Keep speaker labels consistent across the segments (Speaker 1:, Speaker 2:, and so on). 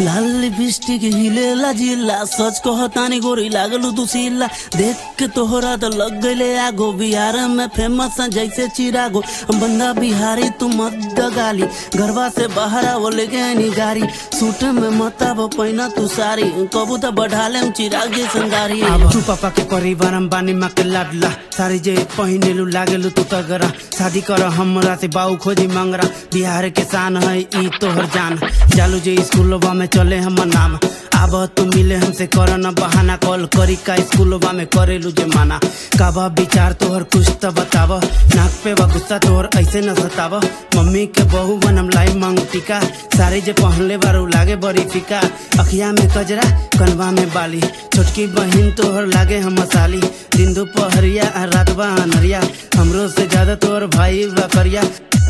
Speaker 1: लाल lipstick हिलेला जिला सच कहतानी गोरी लागलू दुसीला देख के तोहरा तो लग गईले आगो बिहार में फेमस है जैसे चिरागो बंदा बिहारी तू मत दगाली घरवा से बाहर आवो लेके आनी गाड़ी सूट में मताब पहिना तू सारी कबू तो बढ़ा ले चिराग जे संगारी
Speaker 2: अब तू पापा के परिवार हम बानी माँ के लाडला सारी जे पहिनेलू लागेलू तू तगरा शादी कर हमरा से बाऊ खोजी मंगरा बिहार के शान है ई तोहर जान जालू जे स्कूलवा में चले हमर नाम अब तू मिले हमसे कर न बहाना कॉल करी का स्कूलवा में करेलू जे माना काबा विचार तोहर कुछ तो बताव नाक पे बा गुस्सा तोहर ऐसे न सताव मम्मी के बहू बनम लाई मांग टीका सारे जे पहनले बारू लागे बड़ी फीका अखिया में कजरा कनवा में बाली छोटकी बहिन तोहर लागे हम मसाली दिन दोपहरिया आ रात बा अनहरिया हमरो से ज्यादा तोहर भाई बा करिया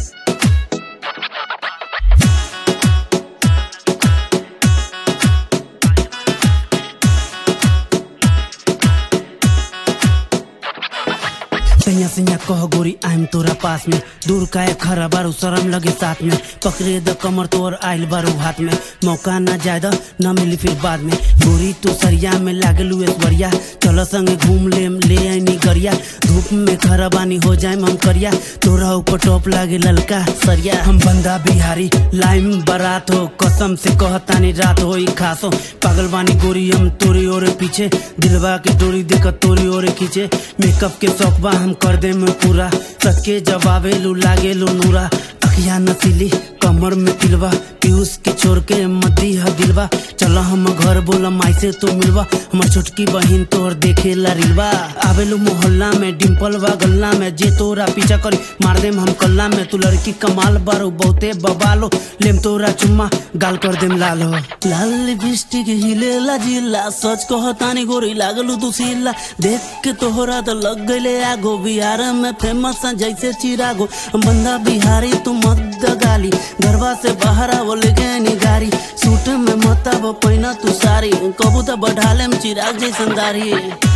Speaker 2: सैया सैया कह गोरी आइम तोरा पास में दूर काहे खरा बारू शरम लगे साथ में पकड़े द कमर तोर आइल बारू हाथ में मौका ना ज्यादा न मिली फिर बाद में गोरी तू सरिया में लागलू ऐश्वर्या चल संगे घूम ले ले आईनी गरिया धूप में खरा बानी हो जाए हम करिया तोरा ऊपर टॉप लागे ललका सरिया हम बंदा बिहारी लाइम बारात हो कसम से कहतानी रात हो खासो पागल बानी गोरी हम तोरी ओरे पीछे दिलवा के डोरी देख तोरी ओरे खींचे मेकअप के शौक बा हम कर दे में पूरा सच के जवाबे लू लागे लू नूरा अखिया नसीली कमर में तिलवा पीयूष के छोड़ के मदी है दिलवा चल हम घर बोला माई से तो मिलवा हमर छोटकी बहिन तोर देखे ला रिलवा आवेलू मोहल्ला में डिम्पल बा गल्ला में जे तोरा पीछा करी मार देम हम कल्ला में तू लड़की कमाल बारो बहुते बबालो लेम तोरा चुम्मा गाल कर देम लाल हो
Speaker 1: लाल लिपस्टिक हिलेला जिला सच कहतानी गोरी लागलू दुसीला देख के तोहरा तो लग गईले आगो बिहार में फेमस है जैसे चिरागो बंदा बिहारी तू मत दगाली घरवा से बाहर आवो लेके आनी गाड़ी सूट में मताब पहिना तू सारी कबू तो बढ़ा लेम चिराग जैसन दारी